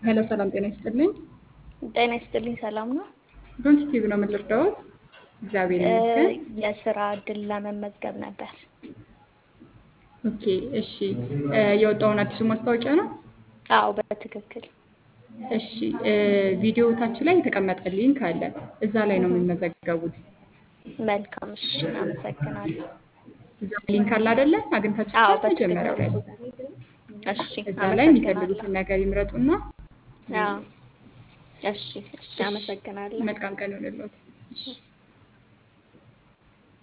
ሄሎ ሰላም ጤና ይስጥልኝ። ጤና ይስጥልኝ። ሰላም ነው? ዶንት ቲቪ ነው የምንረዳዎት? እግዚአብሔር ይመስገን። የስራ እድል ለመመዝገብ ነበር። ኦኬ እሺ። የወጣውን አዲሱ ማስታወቂያ ነው? አዎ በትክክል እሺ። ቪዲዮ ታች ላይ የተቀመጠ ሊንክ አለ። እዛ ላይ ነው የሚመዘገቡት። መልካም። እሺ፣ አመሰግናለሁ። እዛ ሊንክ አለ አይደለ? አግኝታችሁ አዎ መጀመሪያው ላይ በትክክል እሺ፣ እዛ ላይ አመሰግናለሁ። የሚፈልጉትን ነገር ይምረጡና አዎ እሺ፣ እሺ፣ አመሰግናለሁ። መልካም ቀን ይሆንልዎት። እሺ